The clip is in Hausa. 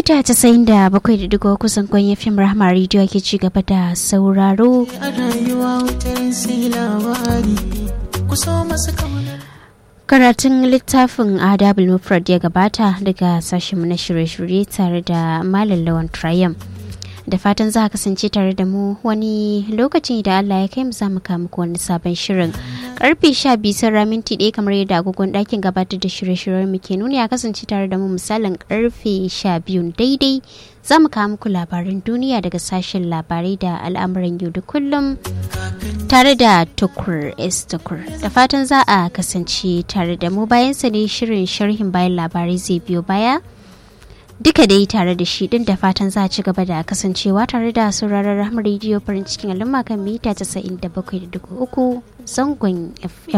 mita casa'in da bakwai da digo kusan kwan fim rahama rediyo ke ci gaba da sauraro karatun littafin adabul mufrad ya gabata daga sashen na shirye-shirye tare da malam lawan triumph da fatan za a kasance tare da mu wani lokaci da Allah ya kai mu za mu muku wani sabon shirin karfe sha biyu sun minti ɗaya kamar yadda agogon ɗakin gabatar da shirye-shiryen mu ke nuni a kasance tare da mu misalin karfe sha biyu daidai za mu kawo muku labaran duniya daga sashen labarai da al'amuran yau da kullum tare da tukur s tukur da fatan za a kasance tare da mu bayan sa ne shirin sharhin bayan labarai zai biyo baya duka dai tare da shi din da fatan za a ci gaba da kasancewa tare da sauraron rahmar rediyo farin cikin al'umma kan mita 97.3 zangon fm